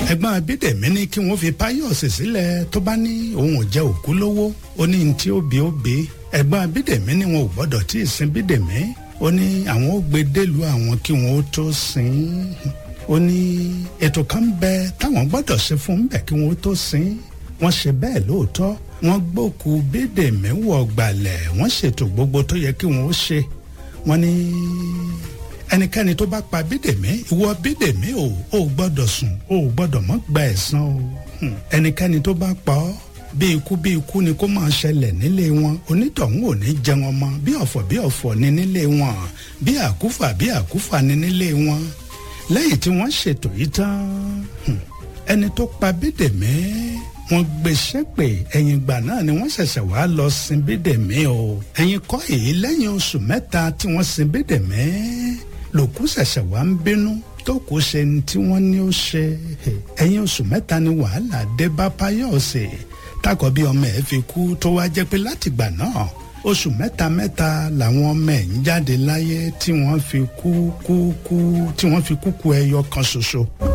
ẹ̀gbọ́n abídèmí ní kí wọ́n fi páyọ̀sì sílẹ̀ tó bá ní òun ò jẹ́ òkú lówó ó ní tí ó bí ó bí ẹ̀gbọ́n abídèmí ní wọn ò gbọ́dọ̀ tí ì sin bídèmí ó ní àwọn ó gbé délùú àwọn kí wọn ó tó sin ó ní ètò kan bẹ táwọn gbọ́dọ̀ ṣe fún bẹ̀ kí wọn ó tó sin wọ́n ṣe bẹ́ẹ̀ lóòótọ́ wọ́n gbókù bídèmí wọ̀ gbalẹ̀ wọ́n ṣètò gbogbo tó yẹ kí wọ́n ó ṣe wọ́n ní ẹnikẹ́ni tó bá pa bídèmí ìwọ bídèmí o ò gbọ́dọ̀ sùn o ò gbọ́dọ̀ mọ́ gba ẹ̀san o ẹnikẹ́ni tó bá pa ọ́ bí ikú bí ikú ni kó máa ṣẹlẹ̀ nílé wọn onítọ̀hún ò ní jẹun ọmọ bí ọ̀fọ̀ bí ọ̀fọ̀ ni nílé wọn bí àkúfà bí àkúfà ni nílé wọn lẹ́yìn tí wọ́n ṣètò yìí tán ẹni tó pa bídèmí wọ́n gbéṣẹ́ pé ẹ̀yìn ìgbà náà ni wọ́n ṣẹ̀ṣẹ̀ wá lọ sin bídèmí o ẹ̀yìn kọ́ èyí lẹ́yìn oṣù mẹ́ta tí wọ́n sin bídèmí lòkú ṣẹ̀ṣẹ̀ wá ń bínú tó kù ṣe ní tí wọ́n ní ó ṣe ẹ̀yìn oṣù mẹ́ta ni wàhálà dé bá Páyọ̀sì tákọ̀ bí ọmọ ẹ̀ fi kú tó wá jẹ́ pé látìgbà náà oṣù mẹ́ta mẹ́ta làwọn ọmọ ẹ̀ ń jáde láyé tí wọ́n fi kú kú kú tí wọ́n fi kú kú ẹyọ kan ṣoṣo.